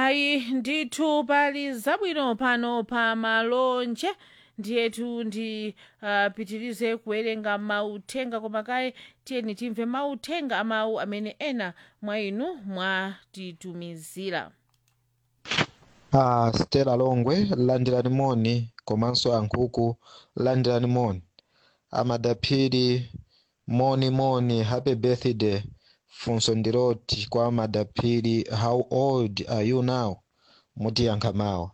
ayi ndithu pali zabwino pano pa malonje ndiyetu ndipitirize uh, kuwerenga mauthenga koma kaye tiyeni timve mauthenga amawu amene ena mwa inu mwatitumizira Ah, Stella Longwe landirani moni komanso ankhuku landirani moni amadaphiri moni moni happy birthday funso ndiroti kwa amadaphiri how old are you now mutiyankha mawa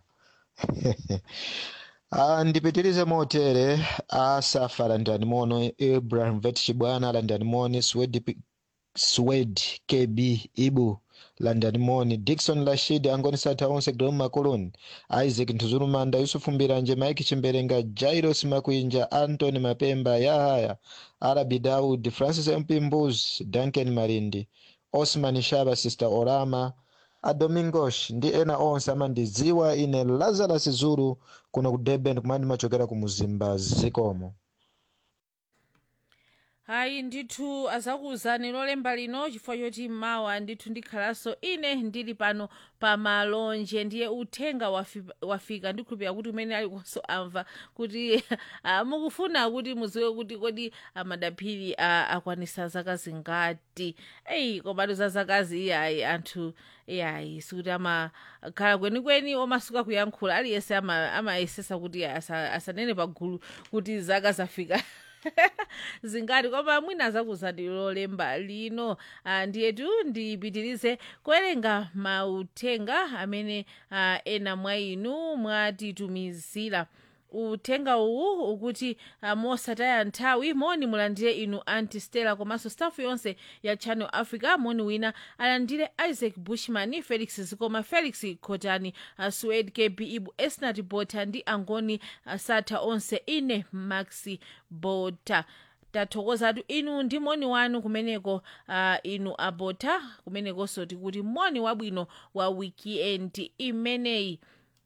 Ah, ndipitirize motere asafa landirani mono ibrahim vet chibwana landirani moni swed swed kb ibu landani moni dikson rashid angoni satha onse graham macoloni isaac ntuzulumanda yusufu mbiranje mike chimberenga jairos makwinja antony mapemba yahaya arabi daud francis mpimbuz duncan malindi osman shaba sister orama adomingos ndi ena onse amandidziwa ine lazarus zulu kuno ku durban kumene machokera ku muzimba zikomo hayi ndithu azakuwuzani lolemba lino chifukwa choti mawa ndithu ndikhalanso ine ndili pano pa malonje ndiye uthenga wafi- wafika ndikhulupirira kuti umene alikonso amva kuti ah, mukufuna kuti mudziwe kuti kodi amadaphiri ah, akwanisa zaka zingati eyi komatu za zakazi iyayi anthu iyayi sikuti amakhala kwenikweni omasuka kuyankhula aliyense ama- amayesesa kuti asa- asanene pagulu kuti zaka zafika zingati koma mwina zakuzati lolemba lino ah, ndiyetu ndipitirize kuwerenga mauthenga amene ah, ena mwa inu mwatitumizira uthenga uwu ukuti uh, mosataya nthawi moni mulandire inu anti stella komanso staff yonse ya channel africa moni wina alandire isaac bushman felix zikoma felix khotani uh, sued kb ibu esnat bota ndi angoni uh, satha onse ine maxi bota tathokozatu inu ndi moni wanu kumeneko uh, inu abota kumenekonso tikuti moni wabwino wa wikiendi imeneyi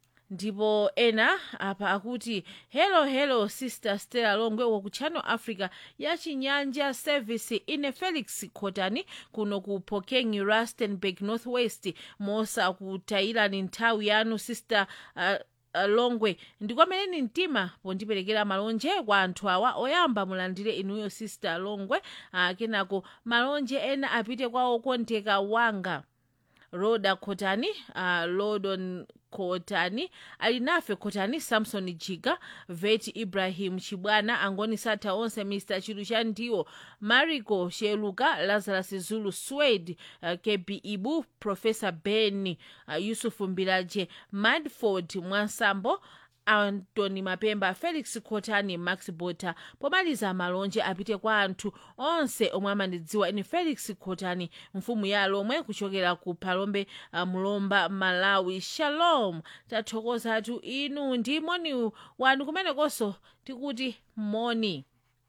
ndipo ena apa akuti hello hello sister stella longwe uko ku channel africa ya chinyanja service ine felix khotani kuno ku pokeng rustenburg northwest mosa kutayirani nthawi yanu sister uh, uh, longwe ndikwameneni mtima pondiperekera malonje kwa anthu awa oyamba mulandire inuyo sister longwe uh, kenako malonje ena apite kwa okondeka wanga roda khotani uh, lodon khotani ali nafe khotani samson jiga veti ibrahim chibwana angoni satha onse mr chilu cha ndiwo marico sheluka lazarus zulu swed uh, kb ibu professor ben uh, yusufu mbilaje madford mwansambo antony mapemba felix khotani max bota pomaliza malonje apite kwa anthu onse omwe amandidziwa ine felix khotani mfumu ya lomwe kuchokera ku palombe uh, mulomba malawi shalom tathokozatu inu ndi moni wanu kumenekonso tikuti moni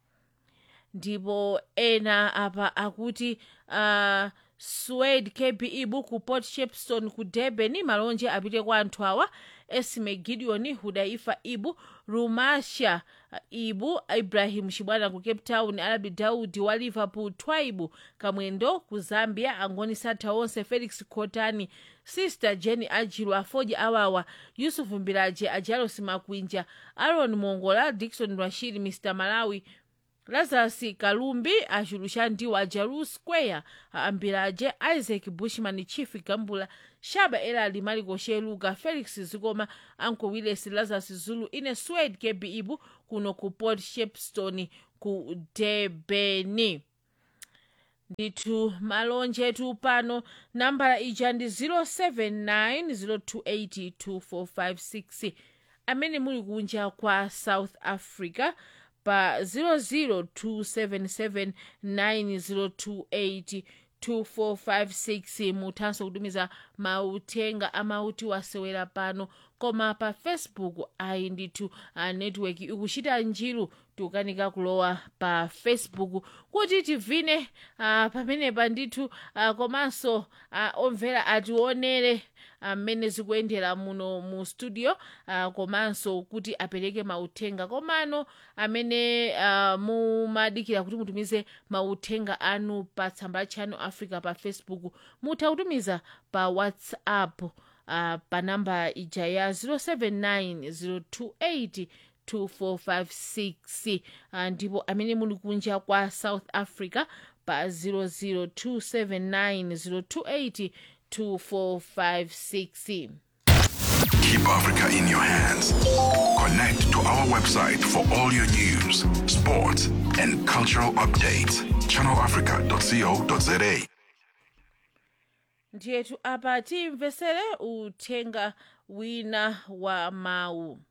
ndipo ena apa akuti uh, swed kb ibu ku port shepstone ku durban malonje apite kwa anthu awa esme gideon hudaifa ibu rumasha uh, ibu ibrahim chibwana ku cape town arabi daudi wa liverpool twaibu kamwendo ku zambia angoni satha onse felix khotani sister jenny ajilu afoji awawa yusufu mbilaje ajalos makwinja aaron mongola dikson rashid mr malawi lazarus kalumbi achulucha ndiwo a jalu square ambilaje isaac bushman chief gambula shaba elali maliko sheluka felix zikoma anko willis lazarus zulu ine swed kb ibu kuno ku port shepstone ku debeni ndithu malonjetu pano nambala ija ndi 079 amene muli kunja kwa south africa pa 0027790282456 muthanso kutumiza mauthenga amauti wasewera pano koma pa facebook ayi ndithu a network ikuchita njiru tikukanika kulowa pa facebook kuti tivine uh, pamenepa ndithu uh, komanso uh, omvera ationere mmene uh, zikuyendera muno mu studio uh, komanso kuti apereke mauthenga komano amene uh, mumadikira kuti mutumize mauthenga anu pa tsamba la channel africa pa facebook mutha kutumiza pa whatsapp uh, uh, pa namba ija ya 079 028 2456 uh, ndipo amene muli kunja kwa south africa pa 00279 028 Keep Africa in your hands. Connect to our website for all your news, sports, and cultural updates. ChannelAfrica.co.za. ndiyetu apa timvesere uthenga wina wa mawu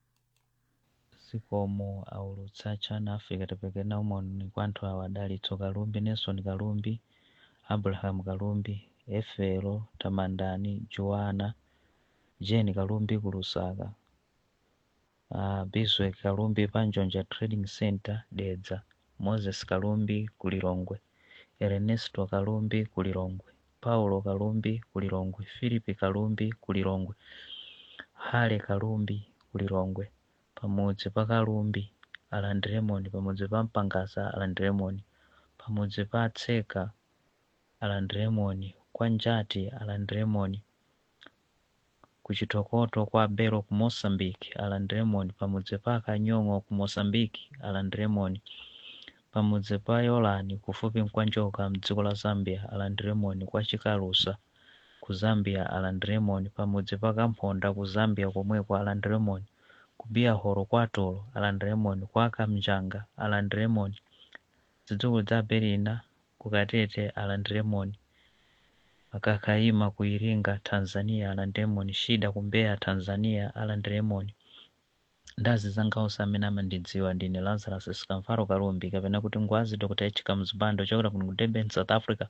zikomo aulutsa channel africa tipekena umoni kwa anthu awa adalitso kalumbi nelson kalumbi abraham kalumbi efelo tamandani joana jeni kalumbi ku lusaka uh, biswek kalumbi pa njonja trading center dedza moses kalumbi ku lilongwe ernesto kalumbi ku lilongwe paulo kalumbi ku lilongwe philip kalumbi ku lilongwe hale kalumbi ku lilongwe pamudzi pa kalumbi alandiremoni pamudzi pa mpangasa alandiremoni pamudzi pa tseka alandiremoni kwa njati alandiremoni ku chitokoto kwa belo ku moçambique alandiremoni pamudzi pa kanyong'o ku moçambique alandiremoni pamudzi pa yolani kufupi kwa njoka mdziko la zambia alandiremoni kwa chikalusa ku zambia alandiremoni pamudzi pa kamphonda ku zambia komweko alandiremoni ku biyahoro kwa tolo alandiremoni kwa kamjanga alandiremoni zidzukulu za berina ku katete alandiremoni akakaima ku iringa tanzania alandiremoni shida ku mbeya tanzania alandiremoni ndazi zangaonse amene amandidziwa ndine lazarus sikamfaro kalumbi kapena kuti ngwazi dr h mzibando chokera kuno ku durban south africa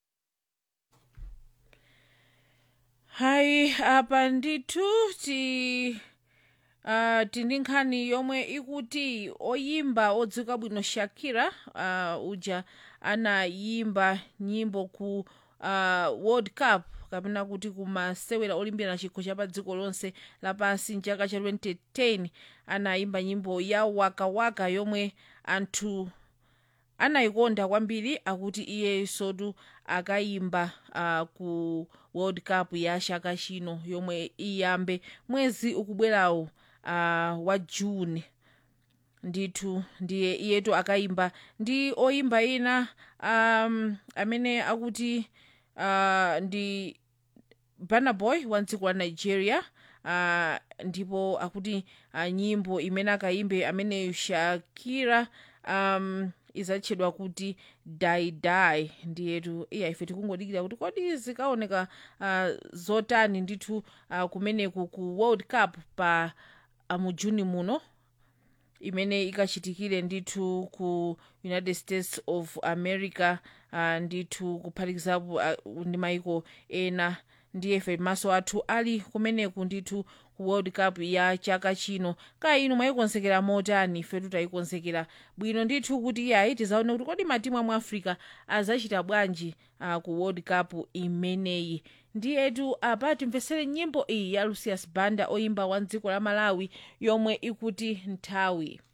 hayi apa ndithu ti uh, tindi nkhani yomwe ikuti oyimba odziwika bwino shakira uh, uja anayimba nyimbo ku uh, world cup kapena kuti kumasewera olimbirana chikho cha pa dziko lonse lapansi mchaka cha 2010 anayimba nyimbo ya waka waka yomwe anthu anayikonda kwambiri akuti iye sotu akayimba uh, ku world cup ya chaka chino yomwe iyambe mwezi ukubwerawo uh, wa june ndithu ndiye iyetu akayimba ndi oyimba ina um, amene akuti uh, ndi burna boy wa dziko la nigeria uh, ndipo akuti uh, nyimbo imene akayimbe ameneyo shakira um, izatchedwa kuti die die ndiyetu iya ife tikungodikira kuti kodi zikaoneka uh, zotani ndithu uh, kumeneku ku world cup pa uh, mu juni muno imene ikachitikire ndithu ku united states of america uh, ndithu kuphatikizapo uh, ndi maiko ena ndiyefe maso athu ali kumeneku ndithu ku world cup ya chaka chino kaya inu mwayikonzekera motani ifetu tayikonzekera bwino ndithu kuti iyayi tizaone kuti kodi matimu amu africa azachita bwanji uh, ku world cup imeneyi ndiyetu apa timvesere nyimbo iyi ya lucius banda oyimba wa dziko la malawi yomwe ikuti nthawi